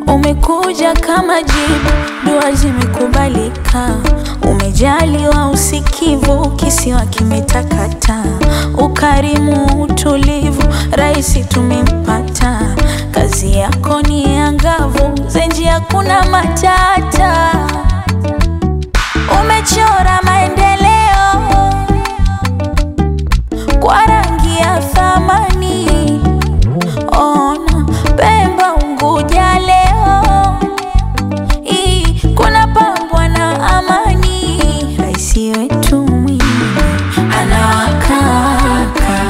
Umekuja kama jibu, dua zimekubalika. Umejaliwa usikivu, kisiwa kimetakata. Ukarimu, utulivu, raisi tumempata. Kazi yako ni angavu, zenji hakuna matata. Umechora maendeleo kwa rangi ya thamani. Ona Pemba, Unguja leo hii kuna pambwa na amani. Raisi wetu Mwinyi anawakaka,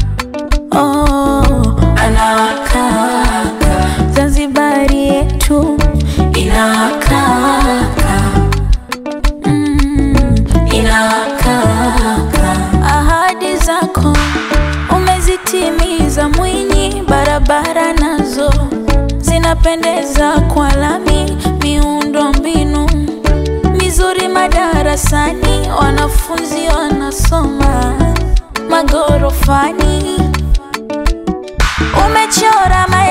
oh, anawakaka. Zanzibari yetu inawakaka, mm, inawakaka. Ahadi zako umezitimiza Mwinyi, barabara nazo zinapendeza kwa lami, miundo mbinu mizuri madarasani, wanafunzi wanasoma magorofani. Umechora ma